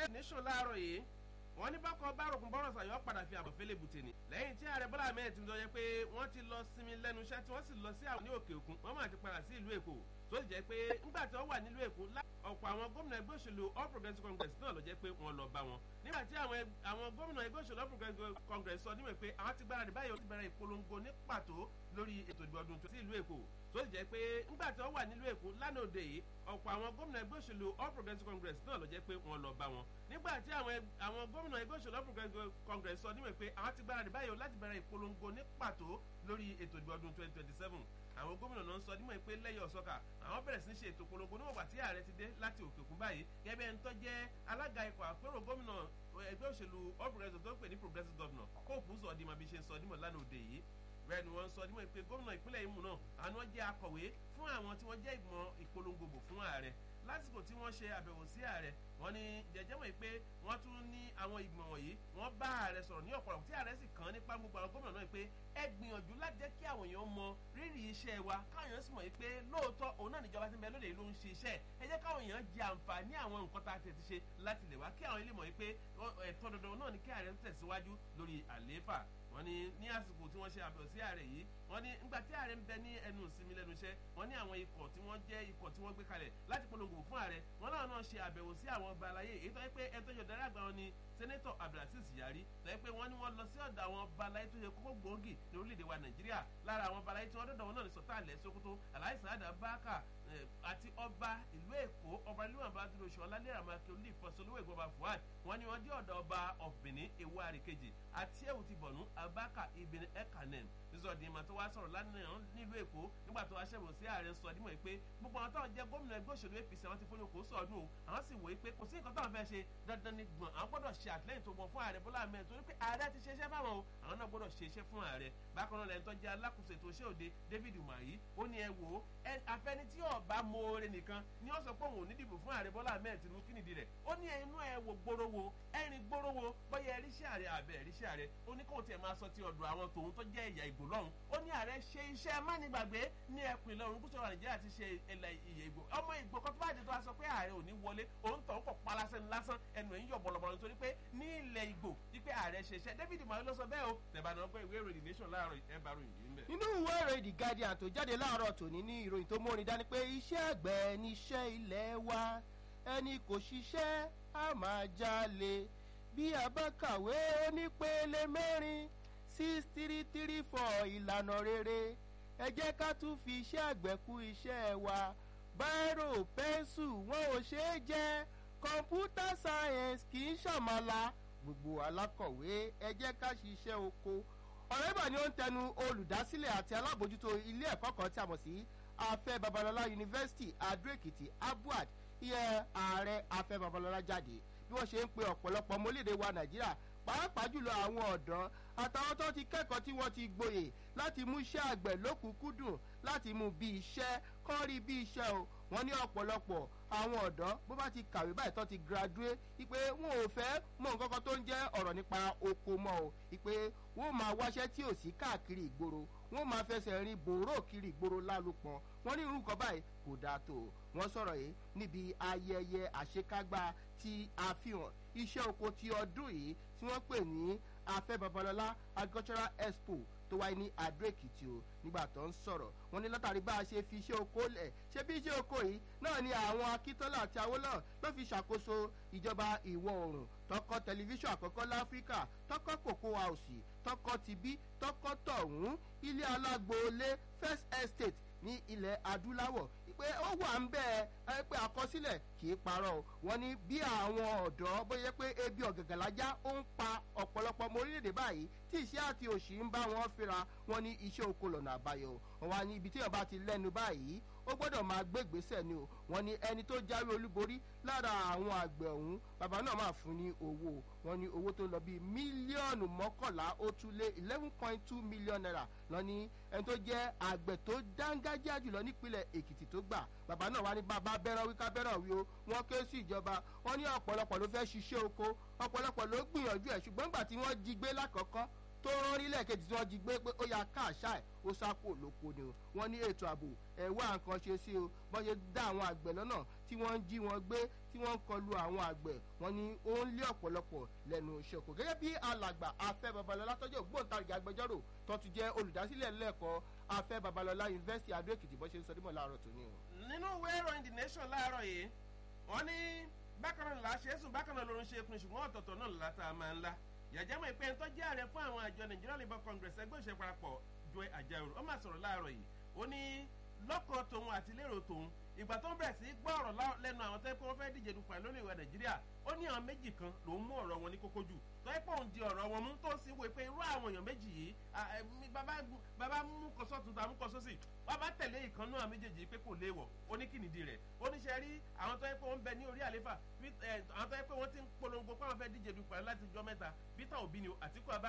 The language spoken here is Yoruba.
ìwé nation láàárọ̀ yìí wọ́n ní bákan bárokùn bọ́rọ̀ sàyọ́ padà fi àbọ̀ fẹ́lẹ́ bùtẹ̀ ni. lẹ́yìn tí ààrẹ bọ́lá ahmed tinubu yẹ pé wọ́n ti lọ sinmi lẹ́nu iṣẹ́ tí wọ́n sì lọ sí àwọn ní òkè òkun wọ́n máa ti padà sí ìlú èkó tó sì jẹ́ pé ńgbà tí wọ́n wà nílùú èkó ọ̀pọ̀ àwọn gómìnà ẹgbẹ́ òṣèlú all progressives congress náà ló jẹ́ pé wọ́n lọ bá wọn. nígbà tí àwọn gómìnà ẹgbẹ́ òṣèlú all progressives congress sọ níwèé pé àwọn ti gbáradì báyìí ó ti bẹ̀rẹ̀ ìpolongo ní pàtó lórí ètò ìdìbò ọdún sí ìlú èkó tó sì jẹ́ pé ńgbà tí wọ́n wà nílùú èkó lánàá òde yìí ọ̀pọ̀ àwọn gómìnà ẹgbẹ́ òṣèlú all progressives congress náà ló jẹ́ pé wọ́n lọ bá wọn. nígbà tí àwọn gómìnà ẹgbẹ́ òṣèlú all progressives congress sọ níwèé pé àwọn ti gbáradì báyìí láti bẹ̀rẹ̀ ìpolongo ní pàtó lórí ètò ìdìbò ọdún twenty twenty seven àwọn gómìnà náà ń sọ nímọ̀ pé lẹ́yìn ọ̀sọ́kà àwọn bẹ̀rẹ̀ sí í ṣe ètò polongo níwọ̀n gbà tí ààrẹ ti dé láti òkè òkun báyìí gẹ́gẹ́ ẹni tó jẹ́ alága ikọ̀ àpérò gómìnà ẹgbẹ́ òṣèlú all progressives tó ń pè ní progressive governor hope uzodinma bí ṣe ń sọ nímọ̀ lánàá òde yìí bẹ́ẹ̀ ni wọ́n ń sọ nímọ̀ pé gómìnà ìpínlẹ̀ Imo náà àwọn jẹ́ akọ̀wé fún àwọn tí wọ́n jẹ́ ìgbìmọ̀ ìpolongo bò fún ààrẹ lásìkò tí wọ́n ṣe àbẹ̀wò sí ààrẹ wọ́n ní jẹjẹ́ mọ̀ pé wọ́n tún ní àwọn ìgbìmọ̀ wọ̀nyí wọ́n bá ààrẹ sọ̀rọ̀ ní ọ̀pọ̀lọpọ̀ tí ààrẹ sì kàn nípa gbogbo àwọn gómìnà náà pé ẹ gbìyànjú láti jẹ́ kí àwọn èèyàn mọ rírì iṣẹ́ wa káwọn èèyàn sì mọ̀ pé lóòótọ́ òun náà níjọba ti ń bẹ lóde ló ń ṣe iṣẹ́ ẹ jẹ́ káwọn èèyàn jẹ àǹfààní àwọn nǹkan tá a ti ti ṣe láti lè wá kí àwọn ilé mọ̀ pé ẹ̀tọ́ dandan náà ni kí ààrẹ tẹ̀síwájú lórí àlééfà wọ́n ní ní àsìkò tí wọ́n ṣe àbẹ̀wò sí ààrẹ yìí wọ́n ní ńgbà tí ààrẹ ń bẹ ní ẹnu ìsinmi lẹ́nu iṣẹ́ wọ́n ní àwọn ikọ̀ tí wọ́n jẹ́ ikọ̀ tí wọ́n gbé kalẹ̀ láti polongo fún ààrẹ wọ́n náà náà ṣe àbẹ̀wò sí àwọn ọba aláyé èyí tó yẹ pé ẹni tó yọ darí àgbà wọn ni sẹ́nẹ́tọ̀ abdulaziz yari lẹ́yìn pé wọ́n ní wọ́n lọ sí ọ̀dọ̀ àwọn ọba aláyé tó yẹ kókó gbòógì ní orílẹ̀-èdè wa nàìjíríà lára àwọn ọba aláyé tí wọ́n dọ̀dọ̀ wọn náà ní sọ́tà ilẹ̀ sokoto aláìsàn àdá báàkà àti ọba ìlú èkó ọba ìlú àbá dúró ṣọ ọlálẹ́ àmàkè olú ìfọ̀sọ́lówó ìgbọba fuad wọ́n ní wọ́n dé ọ̀dọ̀ ọba ọ̀bìnrin ewu àríkejì àti ẹ̀wù ti bọ̀nú abaka ibn ekanem sísọdì ìmọ̀ tó wá sọ̀rọ̀ lánàá nílùú èkó nígbà tó wá ṣẹ̀wò sí ààrẹ sọ dímọ̀ pé gbogbo àwọn táwọn jẹ́ gómìnà ẹgbẹ́ òṣèlú apc àwọn ti fọyín okò sọ̀ọ́dún o àwọn sì wòye pé kò sí nǹkan táwọn fẹ́ ṣe dandan ní gbọ̀n àwọn gbọ́dọ̀ ṣe àtìlẹ́yìn tó gbọ̀n fún ààrẹ bọ́lá ahmed torí pé ààrẹ ti ṣe iṣẹ́ fáwọn o àwọn náà gbọ́dọ̀ ṣe iṣẹ́ fún ààrẹ bákan náà lẹ́yìn tó jẹ́ alákòóso ètò iṣẹ́ òde david umahi ó ní ẹ wò ó afẹ́ni tí ọba moore nìkan ni ó sọ pé òun ò ní dìbò fún ààrẹ bọ́lá ahmed tinubu kí nìdí rẹ̀ ó ní inú ẹ wò gbóró wo ẹ̀rin gbóró wo bọ́yá ẹ̀ríṣẹ́ ààrẹ àbẹ̀ ẹ̀ríṣẹ́ ààrẹ ó ní kóun tiẹ̀ máa sọ ti ọ̀dọ̀ àwọn tòun tó jẹ́ ẹ̀yà ìgbò lọ́hùn ó ní ààrẹ ṣe iṣẹ́ mánigbàgbé ní ẹkùn ìlà oòrùn gúúsù nàìjíríà ti ṣe ẹ̀là ìyè ìgbò ọmọ ìgbò kan tó bá dé tó a sọ pé ààrẹ ò ní wọlé òun tọ̀ ń kọ̀ palasẹ́ ní lásán ẹnu ẹ̀yìn yọ̀ bọ̀lọ̀bọ̀lọ̀ nítorí pé ní ilẹ̀ ìgbò wípé ààrẹ ṣe iṣẹ́ david mayo ló sọ bẹ́ẹ̀ o tẹ̀bánà ọgbẹ́ ìwé ìròyìn nation láàárọ̀ ẹ̀ bá ròyìn yìí ń bẹ̀. nínú ìwé ìròyìn the guardian tó jáde láàárọ̀ tòní ní ìròyìn tó mórin dání pé iṣẹ́ àgbẹ̀ níṣẹ́ ilẹ̀ wa ẹni kò ṣiṣẹ́ á máa jalè bí a bá kàwé onípele mẹ́rin six three three four ìlànà rere ẹ jẹ́ ká tún fi iṣẹ́ àgbẹ̀ kú iṣẹ́ wa báírò pẹ́ńsù wọn ò ṣeé jẹ́ kọ̀ǹpútà sáyẹ́nsì kì í ṣàmàlà gbogbo alákọ̀wé ẹ jẹ́ ká ṣiṣẹ́ oko ọ̀rọ̀ ìbà ni ó ń tẹnu olùdásílẹ̀ àti alábòjútó ilé ẹ̀kọ́ kan tí a mọ̀ sí afẹ́ babalọlá yunifásitì adó-èkìtì abuad ìyẹn ààrẹ afẹ́ babalọlá jáde bí wọ́n ṣe ń pe ọ̀pọ̀lọpọ̀ ọmọlédè wa nàìjíríà pàápàá jùlọ àwọn ọ̀dọ́ àtàwọn tó ti kẹ́kọ̀ọ́ tí wọ́n ti gboyè láti mú iṣẹ́ àgbẹ̀ lókùnkúndùn láti mú bí iṣẹ́ kọ́ rí bí iṣẹ́ o wọ́n ní ọ̀pọ̀lọpọ̀ àwọn ọ̀dọ́ bó bá ti kàwé báyìí tó ti graduate ipe wọn ò fẹ́ mọ nǹkan kan tó ń jẹ́ ọ̀rọ̀ nípa oko mọ́ o ipe wọn máa wáṣẹ́ tí ò sí káàkiri ìgboro wọn máa fẹsẹ̀ rin bòró kiri ìgboro lálùpọ̀n wọn ní irú nǹkan báyìí kò dáa tó wọn sọ̀rọ̀ yìí níbi ayẹyẹ àṣekágbá ti àfihàn iṣẹ́ oko ti ọdún yìí tí wọ́n pè ní afẹ́ babalọ́lá agricultural expo tó wáyé ní adó èkìtì o nígbà tó ń sọ̀rọ̀ wọn ní látàrí bá a ṣe fi iṣẹ́ oko lẹ̀ ṣé bí iṣẹ́ oko yìí náà ni àwọn akíntọ́lá àti awólọ́ ló fi ṣàkóso ìjọba ìwọ̀ oòrùn tọkọ tẹlifíṣàn àkọ́kọ́ láfíríkà tọkọ kòkó àòsì tọkọ tibí tọkọ tọ̀hún ilé alágboolé first estate ní ilẹ̀ adúláwọ̀ pé ó wà ń bẹ́ẹ̀ ẹ pé àkọsílẹ̀ kì í parọ́ wọn ní bí àwọn ọ̀dọ́ bóyá pé ebi ọ̀gàgàlájá ó ń pa ọ̀pọ̀lọpọ̀ ọmọ orílẹ̀-èdè báyìí tí iṣẹ́ àti òṣì ń bá wọn fínra wọn ní iṣẹ́ oko lọ́nà àbáyọ wọn wá ní ibi tí èèyàn bá ti lẹ́nu báyìí ó gbọ́dọ̀ máa gbé ìgbésẹ̀ ni o wọn ní ẹni tó jáwé olúborí lára àwọn àgbẹ̀ ọ̀hún bàbá náà máa fún ní owó wọn ní owó tó ń lọ bíi mílíọ̀nù mọ́kànlá ó tún lé eleven point two million naira lọ ní ẹni tó jẹ́ àgbẹ̀ tó dángájá jùlọ nípínlẹ̀ èkìtì tó gbà bàbá náà wá ní bàbá bẹ́ràn wí ká bẹ́ràn wí o wọ́n ké sí ìjọba wọ́n ní ọ̀pọ̀lọpọ̀ ló fẹ́ ṣiṣẹ́ oko ọ̀pọ̀lọpọ̀ ló gbìyànjú ẹ̀ ṣùgbọ́n nígbà tí wọ́n jí gbé lákọ̀ọ́kọ́ tó rán rí lẹ́ẹ̀kejì tí wọ́n jí gbé pé ó ya káàṣá ẹ̀ ó sápò lóko ni o wọ́n ní ètò ààbò ẹ̀ wá nǹkan ṣe sí o bọ́n ṣe dá àwọn àgbẹ̀ lọ́nà tí wọ́n ń jí wọn gbé tí wọ́n ń kọlu àwọn àgbẹ̀ wọ́n ní ó ń lé ọ̀pọ̀lọpọ̀ lẹ́nu iṣẹ́ kò gẹ́gẹ́ bí alàgbà afẹ́ babalọ́lá tọ́jú ògbóǹtarìgì agbẹjọ́rò tó ti jẹ́ olùdásílẹ̀ lẹ́ẹ̀kọ́ afẹ́ babalọ́lá yunifásitì adó èkìtì bọ́ ṣe ń sọ dímọ̀ láàárọ̀ tòní o. nínú ìwé ìròyìn the nation láàárọ̀ yìí wọ́n ní bákan náà làá ṣe é sùn bákan náà lórun ṣe é kun ṣùgbọ́n ọ̀tọ̀ọ̀tọ̀ náà lọ́la tá a máa ń la yàjámọ̀ ìpè ń tọ́jú ààrẹ fún àwọn àjọ nigeria labour congress ẹgbẹ́ òṣèlú parapọ̀ joy ajaero ó máa sọ̀rọ̀ láàárọ̀ yìí ó ní lọ́kàn tòun àti lérò tòun ìgbà tó ń bẹ̀rẹ̀ sí gbọ́ ọ̀rọ̀ lẹ́nu àwọn tó yẹ pé wọ́n fẹ́ díje dupò lórí ìwà nàìjíríà ó ní àwọn méjì kan lòún mú ọ̀rọ̀ wọn ní kókó jù tó yẹ pé òun di ọ̀rọ̀ wọn mú tó sì wò pé irú àwọn èèyàn méjì yìí bàbá mú kọsọ́ tuntun àmú kọsọ́ sí bàbá tẹ̀lé ìkànnú àwọn méjèèjì pé kò léèwọ̀ ó ní kìnìdí rẹ̀ ó ní ṣe rí àwọn tó yẹ pé wọ́n bẹ ní orí àléfà àwọn tó yẹ pé wọ́n ti ń polongo pé wọ́n fẹ́ díje dupò láti jọ mẹ́ta peter obi ni àtìkú abá